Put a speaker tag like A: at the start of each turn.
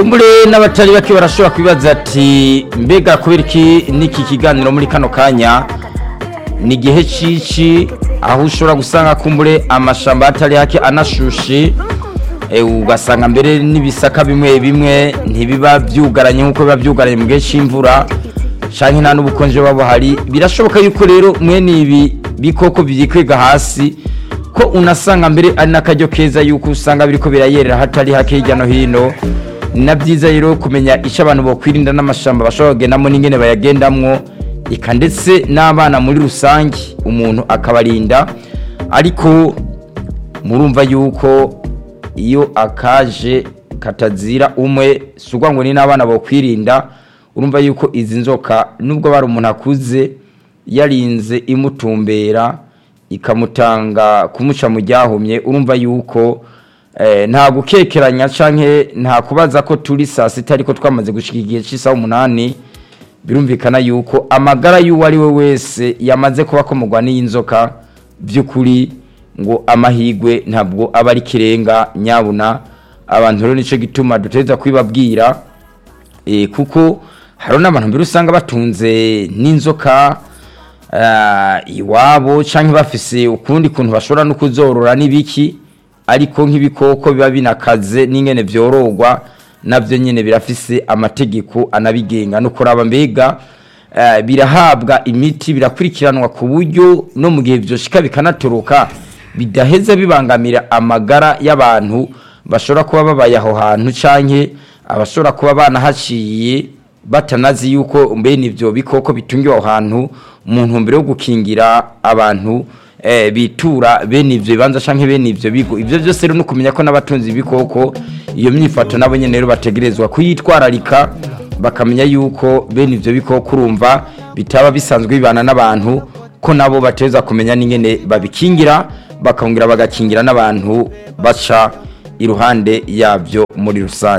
A: kumbure n'abatari bake barashobora kwibaza ati mbega kubera iki n'iki kiganiro muri kano kanya ni igihe cici aho ushobora gusanga kumbure amashamba atari hake anashushe eh, ugasanga mbere n'ibisaka bimwe bimwe ntibiba byugaranye nk'uko biba byugaranye mu gihe c'imvura canke nta n'ubukonje buba buhari birashoboka yuko rero mwene ibi bikoko vyikwega hasi ko unasanga mbere ari n'akaryo keza yuko usanga biriko birayerera hatari hake hirya no hino ni na byiza rero kumenya icyo abantu bokwirinda n'amashamba bashobora kugendamo n'ingene bayagendamwo eka ndetse n'abana muri rusange umuntu akabarinda ariko murumva yuko iyo akaje katazira umwe si ukuvuga ngo ni n'abana bokwirinda urumva yuko izi nzoka nubwo bari umuntu akuze yarinze imutumbera ikamutanga kumuca mu ryahumye urumva yuko eh, nta gukekeranya canke nta kubaza ko turi saa sita ariko twamaze gushika igihe c'isaha umunani birumvikana yuko amagara y'uwo ari we wese yamaze kuba akomorwa n'iy'inzoka by'ukuri ngo amahigwe ntabwo aba ari kirenga nyabuna abantu rero nico gituma dutegereza kwibabwira eh, kuko hari n'abantu mbere usanga batunze n'inzoka ah, iwabo canke bafise ukundi kuntu bashobora no kuzorora n'ibiki ariko nk'ibikoko biba binakaze n'ingene vyorogwa navyo nyene birafise amategeko anabigenga no kuraba mbega eh, birahabwa imiti birakurikiranwa ku buryo no mu gihe vyoshika bikanatoroka bidaheza bibangamira amagara y'abantu bashobora kuba babaye aho hantu canke abashobora kuba banahaciye batanazi yuko mbene ivyo bikoko bitungiwe aho hantu mu ntumbero yo gukingira abantu eh, bitura bene ivyo bibanza canke bene ivyo bigo ivyo vyose rero no kumenya ko n'abatunzi ibikoko iyo myifato nabo nyene rero bategerezwa kuyitwararika bakamenya yuko bene ivyo bikoko urumva bitaba bisanzwe bibana n'abantu ko nabo bateza kumenya n'ingene babikingira bakongera bagakingira n'abantu baca iruhande yabyo muri rusange